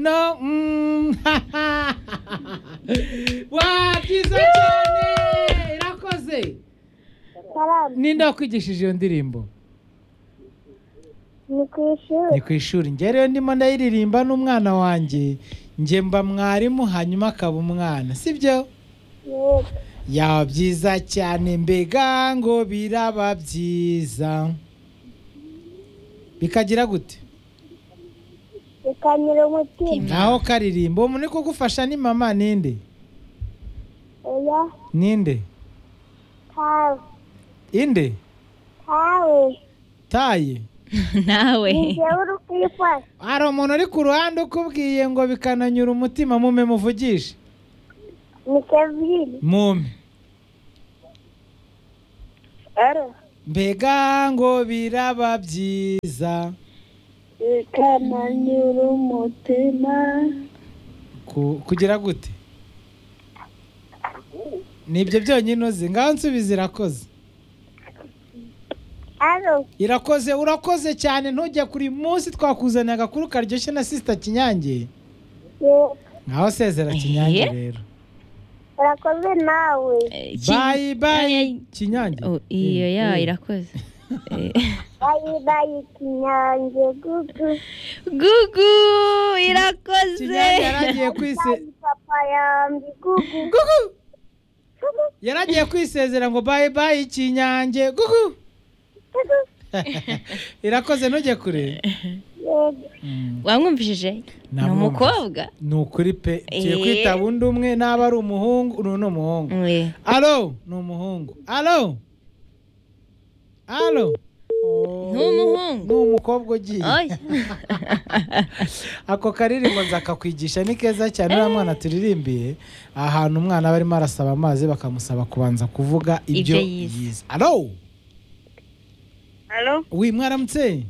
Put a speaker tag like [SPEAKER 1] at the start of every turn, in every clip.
[SPEAKER 1] No. Mm. wa byiza cyane irakoze
[SPEAKER 2] Salamu.
[SPEAKER 1] ninde wakwigishije iyo ndirimbo
[SPEAKER 2] Ni ku ishuri.
[SPEAKER 1] ni ku ishuri njye rero ndimo ndayiririmba n'umwana wanjye njye mba mwarimu hanyuma akaba umwana sibyo
[SPEAKER 2] Yego.
[SPEAKER 1] yaba byiza cyane mbega ngo biraba byiza bikagira gute
[SPEAKER 2] Bikanyura umutima.
[SPEAKER 1] naho karirimba uwo muntu uri kugufasha ni mama ninde
[SPEAKER 2] Oya.
[SPEAKER 1] ninde
[SPEAKER 2] Tawe.
[SPEAKER 1] inde
[SPEAKER 2] Tawe.
[SPEAKER 1] taye
[SPEAKER 3] nawe
[SPEAKER 2] Ni njyewe uri kuyifasha.
[SPEAKER 1] hari umuntu uri ku ruhande ukubwiye ngo bikananyura umutima mume muvugishe
[SPEAKER 2] Ni Kevin.
[SPEAKER 1] mume
[SPEAKER 2] Aro.
[SPEAKER 1] mbega ngo biraba byiza
[SPEAKER 2] Bikananyura umutima.
[SPEAKER 1] Ku- kugira gute ni ibyo byonyine uzi ngaho nsubiza irakoze
[SPEAKER 2] Aro.
[SPEAKER 1] irakoze urakoze cyane ntujya kuri munsi twakuzaniye agakuru karyoshye na sisita kinyange
[SPEAKER 2] Yego.
[SPEAKER 1] ngaho sezera kinyange
[SPEAKER 3] Eh.
[SPEAKER 1] rero
[SPEAKER 2] Urakoze nawe.
[SPEAKER 3] Eh, ki-
[SPEAKER 1] bayi bayi
[SPEAKER 3] Ay,
[SPEAKER 1] kinyange
[SPEAKER 3] oh, iyo
[SPEAKER 1] Eh,
[SPEAKER 3] ya
[SPEAKER 1] eh.
[SPEAKER 3] irakoze Eh,
[SPEAKER 2] Bayi bayi kinyange gugu.
[SPEAKER 3] gugu irakoze
[SPEAKER 1] kinyange yaragiye kwise
[SPEAKER 2] Bayi papa yambi gugu.
[SPEAKER 1] gugu yaragiye kwisezera ngo bayi bayi kinyange gugu
[SPEAKER 2] Gugu.
[SPEAKER 1] irakoze ntujye kure
[SPEAKER 2] Yego.
[SPEAKER 3] wamwumvishije ni
[SPEAKER 1] Namwumvise.
[SPEAKER 3] umukobwa
[SPEAKER 1] ni ukuri pe tugiye
[SPEAKER 3] Eh.
[SPEAKER 1] kwitaba undi umwe n'aba ari umuhungu uno ni umuhungu
[SPEAKER 3] Eh,
[SPEAKER 1] alo ni umuhungu alo alo
[SPEAKER 3] Ni umuhungu.
[SPEAKER 1] ni umukobwa ugiye
[SPEAKER 3] oya
[SPEAKER 1] ako karirimbo nzakakwigisha ni keza cyane uriya mwana turirimbiye ahantu umwana aba arimo arasaba amazi bakamusaba kubanza kuvuga ibyo
[SPEAKER 3] Ibyo yize.
[SPEAKER 1] yize alo
[SPEAKER 2] Alo.
[SPEAKER 1] wi mwaramutse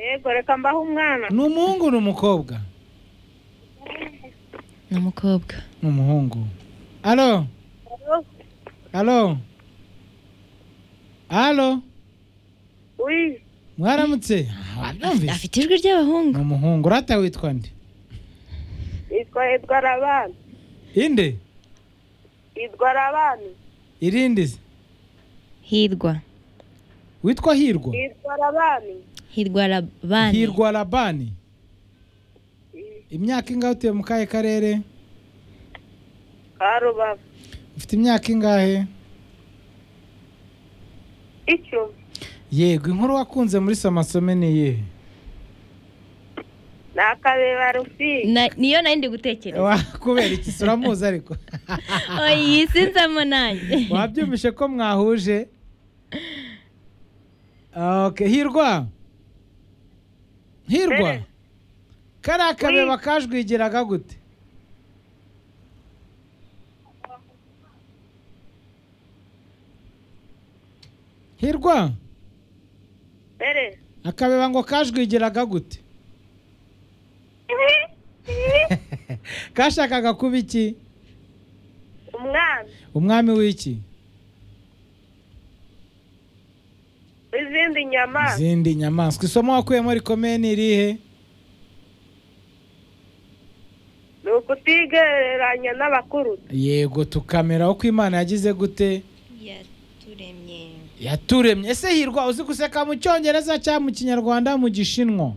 [SPEAKER 2] Yego reka mbaho umwana.
[SPEAKER 1] ni umuhungu ni umukobwa
[SPEAKER 3] ni umukobwa
[SPEAKER 1] ni umuhungu alo
[SPEAKER 2] Alo.
[SPEAKER 1] alo alo
[SPEAKER 2] Ui.
[SPEAKER 1] mwaramutse wabyumvise
[SPEAKER 3] afite ijwi ry'abahungu
[SPEAKER 1] ni umuhungu urata witwa nde
[SPEAKER 2] Yitwa Edgar Abana.
[SPEAKER 1] inde
[SPEAKER 2] Edgar Abana.
[SPEAKER 1] irindi se?
[SPEAKER 3] hirwa
[SPEAKER 1] witwa hirwa
[SPEAKER 2] Edgar Abana.
[SPEAKER 3] hirwa rabani
[SPEAKER 1] hirwa labani imyaka ingahe utuye mu kahe karere
[SPEAKER 2] Karubavu.
[SPEAKER 1] ufite imyaka ingahe
[SPEAKER 2] Icyo.
[SPEAKER 1] yego inkuru wakunze muri somasome ni iyihe
[SPEAKER 2] Ni akabeba rufi.
[SPEAKER 3] Na- niyo nari ndi gutekereza
[SPEAKER 1] Wa- kubera iki se uramuzi ariko
[SPEAKER 3] oyi sinzamo nanjye
[SPEAKER 1] wabyumvishe ko mwahuje okay hirwa hirwa
[SPEAKER 2] Eh.
[SPEAKER 1] kariya kabeba kajwigiraga gute hirwa
[SPEAKER 2] Mbere.
[SPEAKER 1] akabeba ngo kajwigiraga gute kashakaga kuba iki
[SPEAKER 2] Umwana.
[SPEAKER 1] umwami w'iki
[SPEAKER 2] Izindi nyama.
[SPEAKER 1] izindi nyamaswa isomo wakuyemo rikomeye ni irihe
[SPEAKER 2] Ni ukutigereranya n'abakuru.
[SPEAKER 1] yego tukamera uko imana yagize gute
[SPEAKER 3] yaturemye
[SPEAKER 1] yaturemye ese hirwa uzi guseka mu cyongereza cyangwa mu kinyarwanda mu gishinwa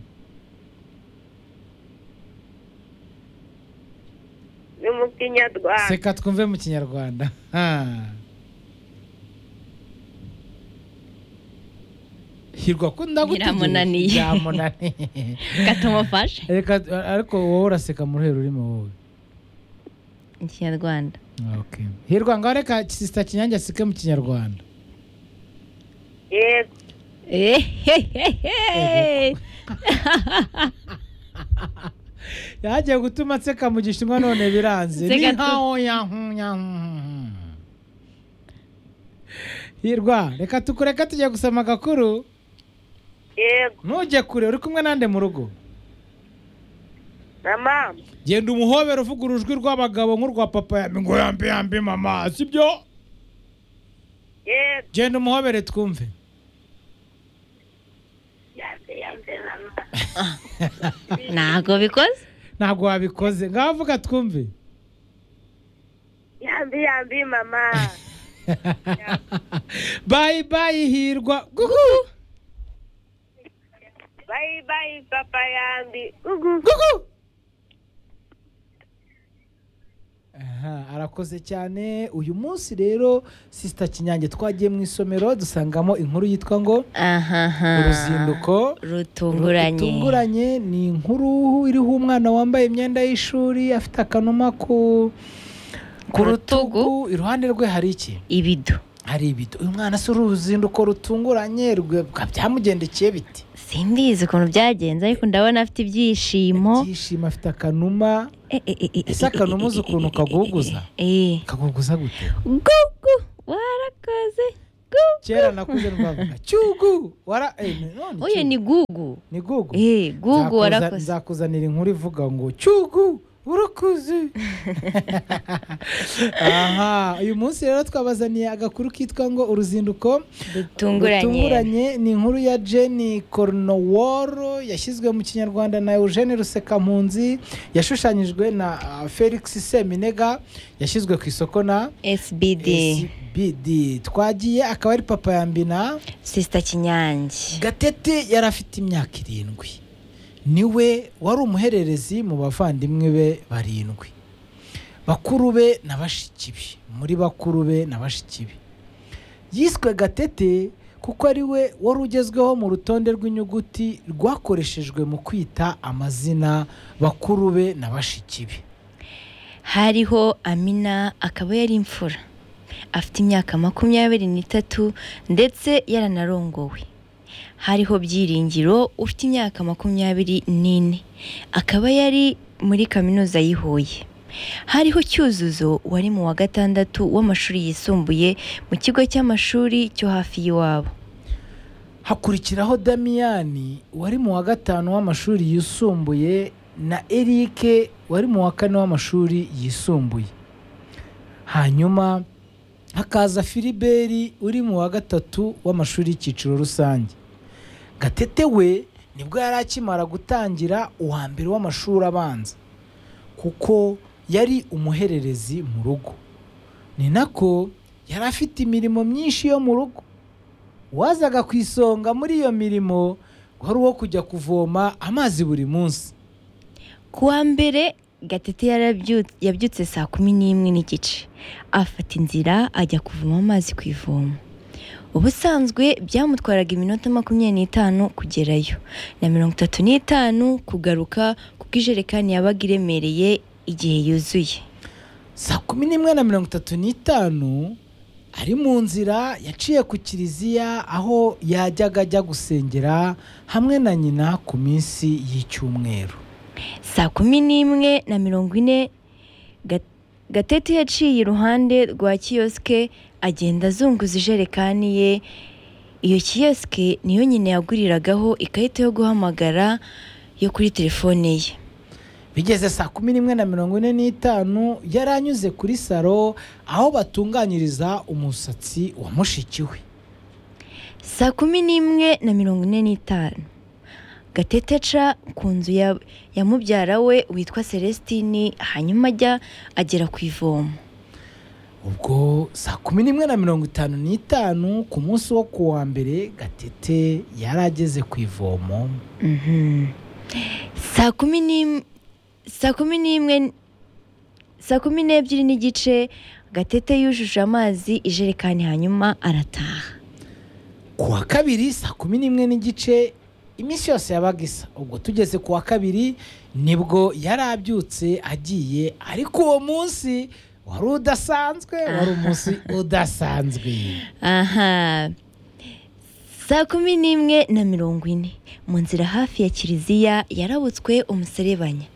[SPEAKER 2] Ni mu kinyarwanda.
[SPEAKER 1] seka twumve mu kinyarwanda Ha. hirwa ko ndagutegereje.
[SPEAKER 3] Biramunaniye.
[SPEAKER 1] biramunaniye
[SPEAKER 3] katumufashe
[SPEAKER 1] reka ariko wowe uraseka mu ruhero urimo wowe
[SPEAKER 3] ikinyarwanda
[SPEAKER 1] Okay. hirwa ngaho reka sisita kinyange aseke mu kinyarwanda
[SPEAKER 2] Yego.
[SPEAKER 3] ehehehe
[SPEAKER 1] yagiye gutuma nseka mu gishinwa none biranze ni
[SPEAKER 3] Nseka tu-
[SPEAKER 1] nkaho yahunyahu hirwa reka tukureka tujya gusoma agakuru
[SPEAKER 2] Yego.
[SPEAKER 1] ntujye kure uri kumwe nande mu rugo
[SPEAKER 2] Na mama.
[SPEAKER 1] genda umuhobera uvuga urujwi rw'abagabo nk'urwa papa yambi ngo yambi yambi mama sibyo
[SPEAKER 2] Yego.
[SPEAKER 1] genda umuhobere twumve
[SPEAKER 2] Yambe yambe mama.
[SPEAKER 3] ntabwo bikoze
[SPEAKER 1] ntabwo wabikoze ngaho vuga twumve
[SPEAKER 2] yambi yambi mama
[SPEAKER 1] bayi bayi hirwa gugu
[SPEAKER 2] bayi bayi papa yambi ugu
[SPEAKER 1] gugu Aha, arakoze cyane uyu munsi rero sisita kinyange twagiye mu isomero dusangamo inkuru yitwa ngo
[SPEAKER 3] ahaha
[SPEAKER 1] uruzinduko
[SPEAKER 3] rutunguranye
[SPEAKER 1] rutunguranye ni inkuru iriho umwana wambaye imyenda y'ishuri afite akanuma ku ku
[SPEAKER 3] Ku rutugu.
[SPEAKER 1] rutugu iruhande rwe hari iki
[SPEAKER 3] ibido
[SPEAKER 1] hari ibido uyu mwana se uruzinduko rutunguranye rwe- byamugendekeye bite
[SPEAKER 3] simbizi ukuntu byagenze ariko ndabona afite ibyishimo
[SPEAKER 1] ibyishimo afite akanuma
[SPEAKER 3] Eh, eh, eh, eh,
[SPEAKER 1] Ese
[SPEAKER 3] eh,
[SPEAKER 1] akanuma
[SPEAKER 3] eh,
[SPEAKER 1] uzi
[SPEAKER 3] eh,
[SPEAKER 1] ukuntu
[SPEAKER 3] eh, eh,
[SPEAKER 1] kaguguza?
[SPEAKER 3] eh
[SPEAKER 1] kaguguza gute
[SPEAKER 3] gugu warakoze gugu
[SPEAKER 1] kera nakuze rwavuga cyugu wara eh, none
[SPEAKER 3] uyu
[SPEAKER 1] cyugu.
[SPEAKER 3] ni gugu
[SPEAKER 1] ni gugu
[SPEAKER 3] eh gugu
[SPEAKER 1] Nzakuza-
[SPEAKER 3] warakoze
[SPEAKER 1] nzakuzanira inkuru ivuga ngo cyugu urakuze aha uyu munsi rero twabazaniye agakuru kitwa ngo uruzinduko
[SPEAKER 3] rutunguranye
[SPEAKER 1] ni inkuru ya jenny cornoworo yashyizwe mu kinyarwanda na eugene rusekampunzi yashushanyijwe na ah, felix seminega yashyizwe ku isoko na
[SPEAKER 3] sbd
[SPEAKER 1] SBD twagiye akaba ari papa yambina
[SPEAKER 3] sisita kinyange
[SPEAKER 1] gatete yari afite imyaka irindwi niwe wari umuhererezi mu bavandimwe be barindwi bakuru be na bashiki be muri bakuru be na bashiki be yiswe gatete kuko ari we wari ugezweho mu rutonde rw'inyuguti rwakoreshejwe mu kwita amazina bakuru be na bashiki be
[SPEAKER 3] hariho amina akaba yari imfura afite imyaka makumyabiri n'itatu ndetse yaranarongowe hariho byiringiro ufite imyaka makumyabiri n'ine akaba yari muri kaminuza y'i huye hariho cyuzuzo wari mu wa gatandatu w'amashuri yisumbuye mu kigo cy'amashuri cyo hafi y'iwabo
[SPEAKER 1] hakurikiraho damiyani wari mu wa gatanu w'amashuri yisumbuye na erike wari mu wa kane w'amashuri yisumbuye hanyuma hakaza filiberi uri mu wa gatatu w'amashuri y'icyiciro rusange gatete we nibwo yari akimara gutangira uwa mbere w'amashuri abanza kuko yari umuhererezi mu rugo ni nako yari afite imirimo myinshi yo mu rugo wazaga ku isonga muri iyo mirimo wari uwo kujya kuvoma amazi buri munsi
[SPEAKER 3] ku wa mbere gatete yarabyutse yabyutse saa kumi n'imwe n'igice afata inzira ajya kuvoma amazi ku ivomo ubusanzwe byamutwaraga iminota makumyabiri n'itanu kugerayo na mirongo itatu n'itanu kugaruka kuko ijerekani yabaga iremereye igihe yuzuye
[SPEAKER 1] saa kumi n'imwe na mirongo itatu n'itanu ari mu nzira yaciye ku kiliziya aho yajyaga ajya gusengera hamwe na nyina ku minsi y'icyumweru
[SPEAKER 3] saa kumi n'imwe na mirongo ine Ga- gatete yaciye iruhande rwa kiyosike agenda azunguza ijerekani ye iyo kiyosike niyo nyine yaguriragaho ikarita yo guhamagara yo kuri telefone ye
[SPEAKER 1] bigeze saa kumi n'imwe na mirongo ine n'itanu yari anyuze kuri saro aho batunganyiriza umusatsi wa mushiki we
[SPEAKER 3] saa kumi n'imwe na mirongo ine n'itanu gatete aca ku nzu ya, ya mubyara we witwa celestini hanyuma ajya agera ku ivomo
[SPEAKER 1] ubwo saa kumi n'imwe na mirongo itanu n'itanu ku munsi wo ku wa mbere gatete yari ageze ku ivomo
[SPEAKER 3] Mhm. saa kumi n'im- saa kumi n'imwe saa kumi n'ebyiri n'igice gatete yujuje amazi ijerekani hanyuma arataha
[SPEAKER 1] ku wa kabiri saa kumi n'imwe n'igice iminsi yose yabaga isa ubwo tugeze ku wa kabiri nibwo yari abyutse agiye ariko uwo munsi wari udasanzwe wari umunsi udasanzwe
[SPEAKER 3] aha saa kumi n'imwe na mirongo ine mu nzira hafi ya kiliziya yarabutswe umuserebanya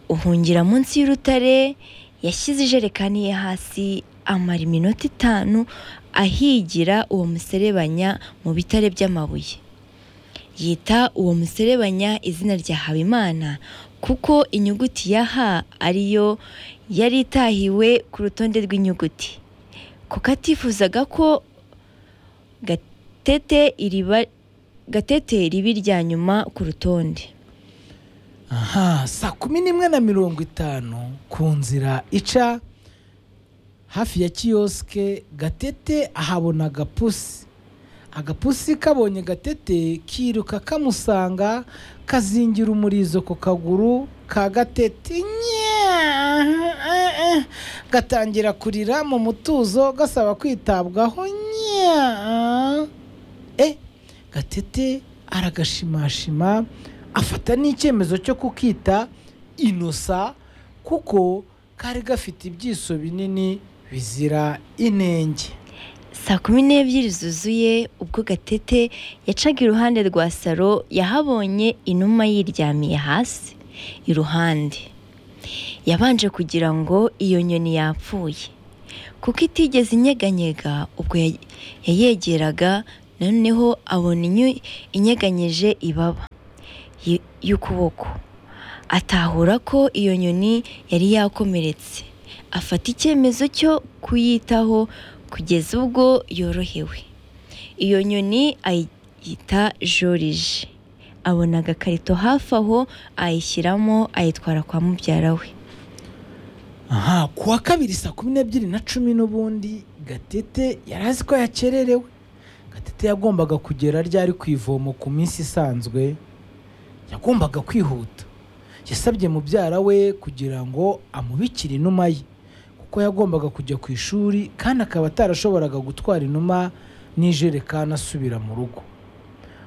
[SPEAKER 3] uhungira munsi y'urutare yashyize ijerekani ye hasi amara iminota itanu ahigira uwo muserebanya mu bitare by'amabuye yita uwo muserebanya izina rya habimana kuko inyuguti ya h ariyo yari itahiwe ku rutonde rw'inyuguti kuko atifuzaga ko gatete iriba gatete ribi irya nyuma ku rutonde
[SPEAKER 1] aha saa kumi n'imwe na mirongo itanu ku nzira ica hafi ya kiyosike gatete ahabona agapusi agapusi kabonye gatete kiruka kamusanga kazingira umurizo ku kaguru ka gatete Nyaa, eh, eh. gatangira kurira mu mutuzo gasaba kwitabwaho nyaa. eh gatete aragashimashima afata n'icyemezo cyo kukita inosa kuko kari gafite ibyiso binini bizira inenge
[SPEAKER 3] saa kumi n'ebyiri zuzuye ubwo gatete yacaga iruhande rwa saro yahabonye inuma yiryamiye hasi iruhande yabanje kugira ngo iyo nyoni yapfuye kuko itigeze inyeganyega ubwo ya- yayegeraga noneho abona inyo- inyeganyeje ibaba y- y'ukuboko atahura ko iyo nyoni yari yakomeretse afata icyemezo cyo kuyitaho kugeza ubwo yorohewe iyo nyoni ayita joriji abona agakarito hafi aho ayishyiramo ayitwara kwa mubyara we
[SPEAKER 1] aha ku wa kabiri saa kumi n'ebyiri na cumi n'ubundi gatete yari azi ko yakererewe gatete yagombaga kugera ryari ku ivomo ku minsi isanzwe yagombaga kwihuta yasabye mubyara we kugira ngo amubikire inuma ye kuko yagombaga kujya ku ishuri kandi akaba atarashoboraga gutwara inuma n'ijerekani asubira mu rugo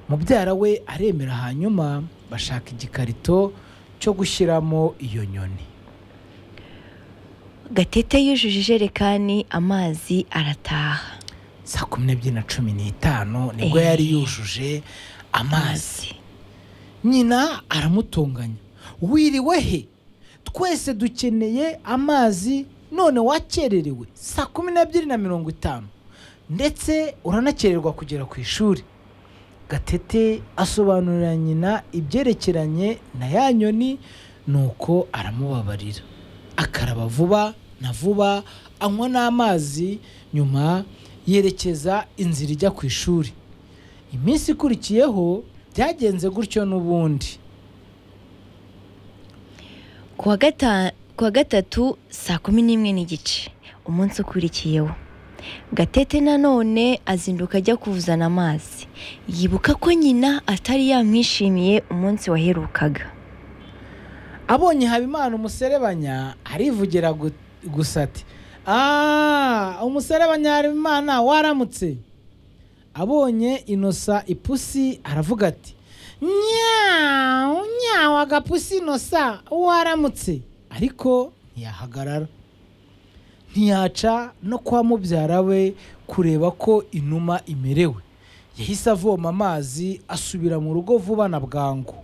[SPEAKER 1] mubyara we aremera hanyuma bashaka igikarito cyo gushyiramo iyo nyoni
[SPEAKER 3] gatete yujuje ijerekani amazi arataha
[SPEAKER 1] saa kumi n'ebyiri na cumi n'itanu nibwo
[SPEAKER 3] Eh.
[SPEAKER 1] yari yujuje amazi nyina aramutunganya wiriwe he twese dukeneye amazi none wakererewe saa kumi n'ebyiri na mirongo itanu ndetse uranakererwa kugera ku ishuri gatete asobanurira nyina ibyerekeranye na ya nyoni nuko aramubabarira akaraba vuba na vuba anywa n'amazi nyuma yerekeza inzira ijya ku ishuri iminsi ikurikiyeho byagenze gutyo n'ubundi
[SPEAKER 3] ku wa gata- ku wa gatatu saa kumi n'imwe n'igice umunsi ukurikiyeho gatete nanone azinduka ajya kuzana amazi yibuka ko nyina atari yamwishimiye umunsi waherukaga
[SPEAKER 1] abonye habimana umuserebanya arivugira gu- gusa ati "Ah, umuserebanya habimana waramutse abonye inosa ipusi aravuga ati nyawu nyawu agapusi inosa waramutse ariko ntiyahagarara ntiyaca no kwa mubyara we kureba ko inuma imerewe yahise avoma amazi asubira mu rugo vuba na bwangu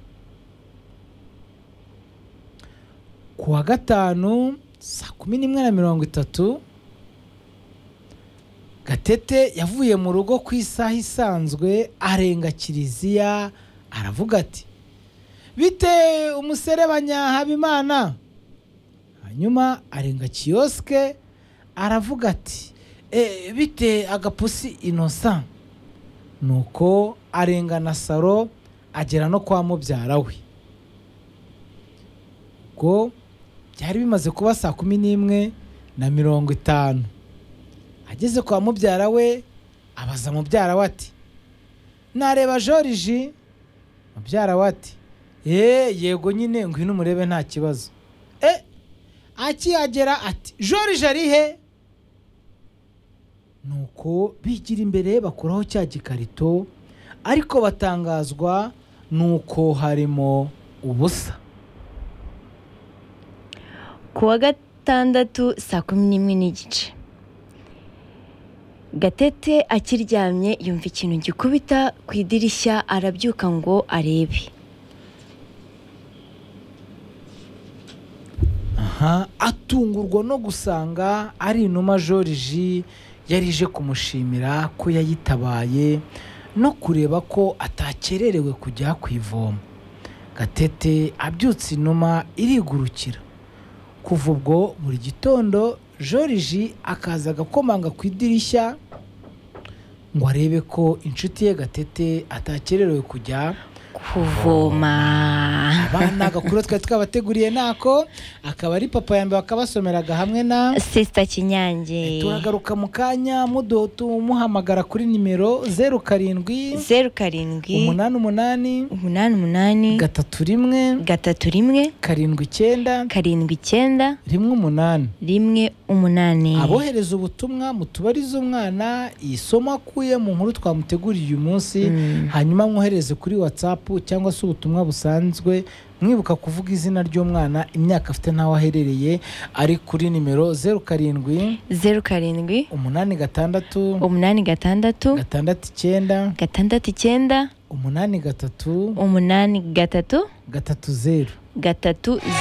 [SPEAKER 1] ku wa gatanu saa kumi n'imwe na mirongo itatu gatete yavuye mu rugo ku isaha isanzwe arenga kiliziya aravuga ati bite umuserebanya habimana hanyuma arenga kiyosike aravuga ati e, bite agapusi inosa nuko arenga na saro agera no kwa mubyara we ubwo byari bimaze kuba saa kumi n'imwe na mirongo itanu ageze kwa mubyara we abaza mubyara we ati nareba joriji mubyara we ati eee yego nyine ngwino umurebe nta kibazo e akihagera ati joriji ari he nuko bigira imbere bakuraho cya gikarito ariko batangazwa nuko harimo ubusa
[SPEAKER 3] ku wa gatandatu saa kumi n'imwe n'igice gatete akiryamye yumva ikintu gikubita ku idirishya arabyuka ngo arebe
[SPEAKER 1] aha atungurwa no gusanga ari inuma joriji yari ije kumushimira ko yayitabaye no kureba ko atakererewe kujya ku ivomo gatete abyutse inuma irigurukira kuva ubwo buri gitondo joriji akaza agakomanga ku idirishya ngo arebe ko inshuti ye gatete atakererewe kujya
[SPEAKER 3] kuvoma
[SPEAKER 1] abana agakuru twari twabateguriye nako akaba ari papa ya mbere wakabasomeraga hamwe na
[SPEAKER 3] sisita kinyange
[SPEAKER 1] turagaruka mu kanya muduha tumuhamagara kuri nimero zeru karindwi
[SPEAKER 3] zeru karindwi
[SPEAKER 1] umunani umunani
[SPEAKER 3] umunani umunani
[SPEAKER 1] gatatu rimwe
[SPEAKER 3] gatatu rimwe
[SPEAKER 1] karindwi icyenda
[SPEAKER 3] karindwi icyenda
[SPEAKER 1] rimwe umunani
[SPEAKER 3] rimwe umunani
[SPEAKER 1] abohereza ubutumwa mutubarize umwana isomo akuye mu nkuru twamuteguriye uyu munsi
[SPEAKER 3] Mm.
[SPEAKER 1] hanyuma mwohereze kuri watsapu cyangwa se ubutumwa busanzwe mwibuka kuvuga izina ry'umwana imyaka afite n'aho aherereye ari kuri nimero zeru karindwi
[SPEAKER 3] zeru karindwi
[SPEAKER 1] umunani gatandatu
[SPEAKER 3] umunani gatandatu
[SPEAKER 1] gatandatu icyenda
[SPEAKER 3] gatandatu icyenda
[SPEAKER 1] umunani gatatu
[SPEAKER 3] umunani gatatu
[SPEAKER 1] gatatu zeru
[SPEAKER 3] gatatu zeru